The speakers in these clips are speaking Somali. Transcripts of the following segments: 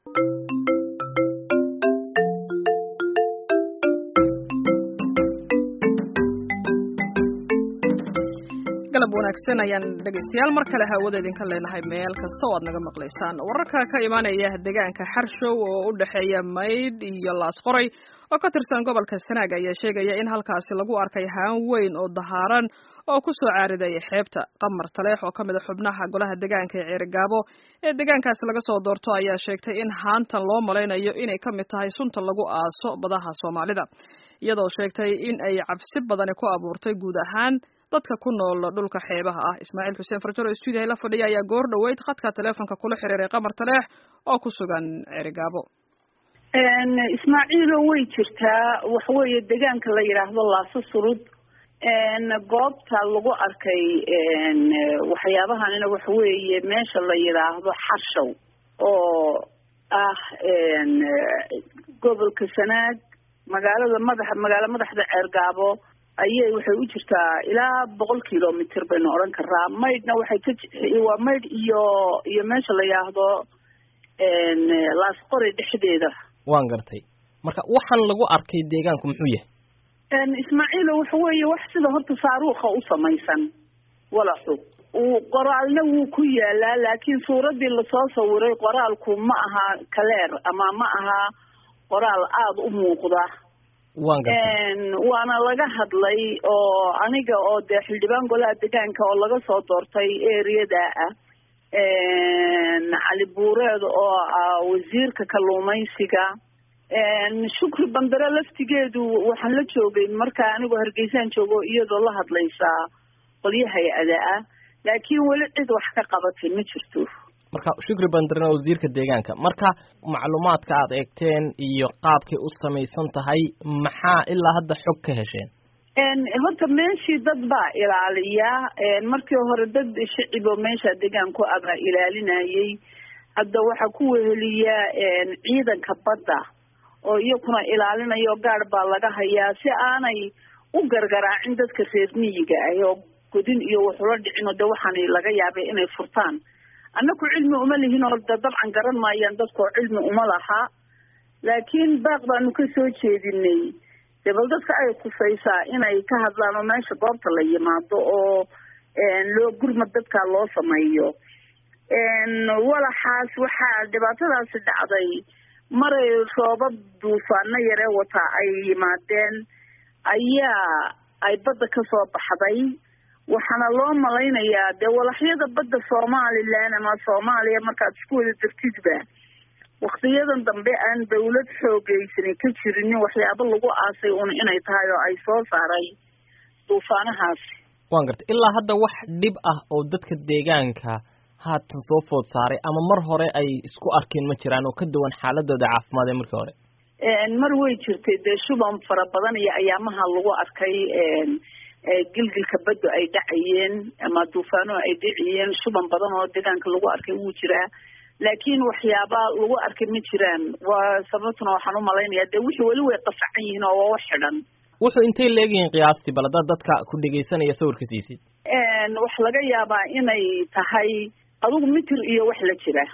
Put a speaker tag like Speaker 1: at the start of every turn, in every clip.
Speaker 1: galab wanaagsan ayaan dhegaystayaal mar kale hawada idinka leenahay meel kasta oo aad naga maqlaysaan wararka ka imaanaya deegaanka xarshow oo u dhexeeya maydh iyo laasqoray oo ka tirsan gobolka sanaag ayaa sheegaya in halkaasi lagu arkay haan weyn oo dahaaran oo ku soo caariday xeebta qamar taleex oo ka mid a xubnaha golaha deegaanka ee ceerigaabo ee deegaankaasi laga soo doorto ayaa sheegtay in haantan loo malaynayo inay ka mid tahay sunta lagu aaso badaha soomaalida iyadoo sheegtay in ay cabsi badani ku abuurtay guud ahaan dadka ku nool dhulka xeebaha ah ismaaciil xuseen farjaro oo stuudiyaha la fadhiya ayaa goor dhoweyd khadka taleefonka kula xiriiray qamar taleex oo ku sugan ceerigaabo
Speaker 2: ismaaciilo way jirtaa waxaweeye deegaanka la yidhaahdo laaso surud goobta lagu arkay waxyaabahanina waxaweeye meesha la yidhaahdo xarshow oo ah gobolka sanaag magaalada madax magaalo madaxda ceergaabo ayay waxay u jirtaa ilaa boqol kilomitr baynu odhan karaa maydhna waxay ka waa maydh iyo iyo meesha la yidhaahdo laasqori dhexdeeda
Speaker 3: waan gartay marka waxaan lagu arkay deegaanku muxuu yahay
Speaker 2: ismaaciilo waxa weeye wax sida horta saaruuka u samaysan walaxu uu qoraalna wuu ku yaalaa laakiin suuraddii lasoo sawiray qoraalku ma aha kaleer ama ma aha qoraal aada u muuqda
Speaker 3: waan gartay
Speaker 2: waana laga hadlay oo aniga oo dee xildhibaan golaha deegaanka oo laga soo doortay ereyada ah cali buureed oo ah wasiirka kalluumaysiga shukri bandare laftigeedu waxaan la joogay markaa anigoo hargeysaan joogo iyadoo la hadlaysaa qolyo hay-ada ah laakiin weli cid wax ka qabatay ma jirto
Speaker 3: marka shukri bandarena wasiirka deegaanka marka macluumaadka aad eegteen iyo qaabkay u samaysan tahay maxaa ilaa hadda xog ka hesheen
Speaker 2: horta meeshii dad baa ilaaliya markii hore dad shiciboo meesha deegaanku abaa ilaalinayay hadda waxaa ku weheliya ciidanka badda oo iyakuna ilaalinayo gaadh baa laga hayaa si aanay u gargaraacin dadka reer miyiga ah oo godin iyo waxula dhicin oo de waxaana laga yaabay inay furtaan annaku cilmi uma lihin oo da dabcan garan maayaan dadkoo cilmi uma laha laakiin baaq baanu ka soo jeedinay dee bal dadka ay kusaysaa inay ka hadlaan oo meesha goobta la yimaado oo loo gurmad dadkaa loo sameeyo walaxaas waxaa dhibaatadaasi dhacday maray roobab duufaano yaree wataa ay yimaadeen ayaa ay badda ka soo baxday waxaana loo malaynayaa dee walaxyada badda somalilan ama soomaaliya markaad isku wada dartidba waktiyadan dambe aan dawlad xoogeysani ka jirinin waxyaabo lagu aasay un inay tahay oo ay soo saaray duufaanahaasi
Speaker 3: waan gartay ilaa hadda wax dhib ah oo dadka deegaanka haatan soo food saaray ama mar hore ay isku arkeen ma jiraan oo ka duwan xaaladooda caafimaad ee markii hore
Speaker 2: mar way jirtay dee shuban fara badan iyo ayaamaha lagu arkay gilgilka baddu ay dhacayeen ama duufaano ay dhacayeen shuban badan oo deegaanka lagu arkay wuu jiraa laakiin waxyaaba lagu arkay ma jiraan waa sababtuna waxaan umalaynayaa dee wixii weli way qafacan yihiin oo waa wax xidhan
Speaker 3: wuxuu intay leegyihiin qiyaastii bal haddaad dadka ku dhegaysanaya sawirka siisid
Speaker 2: wax laga yaabaa inay tahay adugu mitir iyo wax la jira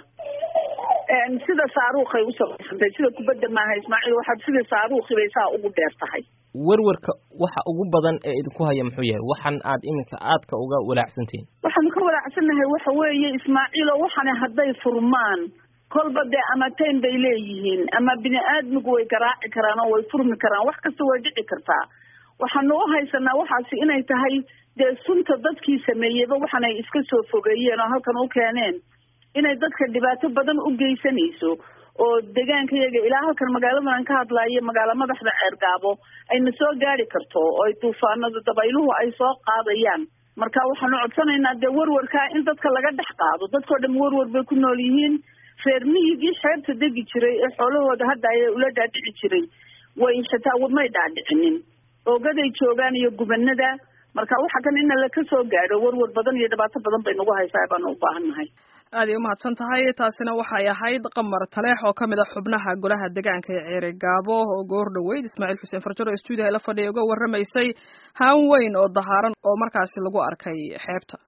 Speaker 2: sida saaruukay u samaysantay sida kubadda maaha ismaaciil waxaad sida saaruukhi bay saa ugu dheer tahay
Speaker 3: werwerka waxa ugu badan ee idinku haya muxuu yahay waxan aad iminka aadka uga walaacsantihiin
Speaker 2: waxaanu ka walaacsannahay waxa weeye ismaaciilo waxani hadday furmaan kolba dee ama tayn bay leeyihiin ama bini aadmigu way garaaci karaan oo way furmi karaan wax kasta way dhici kartaa waxaanu u haysanaa waxaasi inay tahay dee sunta dadkii sameeyeyba waxaanay iska soo fogeeyeen oo halkan u keeneen inay dadka dhibaato badan u geysanayso oo deegaanka yaga ilaa halkan magaaladan aan ka hadlaayo magaalo madaxda ceergaabo ayna soo gaari karto oo ay duufaanada dabayluhu ay soo qaadayaan marka waxaanu codsanaynaa dee werwarkaa in dadka laga dhex qaado dadkao dham werwar bay ku nool yihiin reer miyigii xeebta degi jiray ee xoolahooda hadda ayay ula dhaadhici jiray way xitaa may dhaadhicinin oogaday joogaan iyo gubanada marka waxa kan ina laka soo gaadho werwar badan iyo dhibaato badan bay nagu haysaa baanu u baahan nahay
Speaker 1: aad ay umahadsan tahay taasina waxay ahayd qamar taleex oo kamid a xubnaha golaha deegaanka ee ceeri gaabo oo goor dhoweyd ismaaciil xuseen farjaro stuudiyaha la fadhiya uga warramaysay haan weyn oo dahaaran oo markaasi lagu arkay xeebta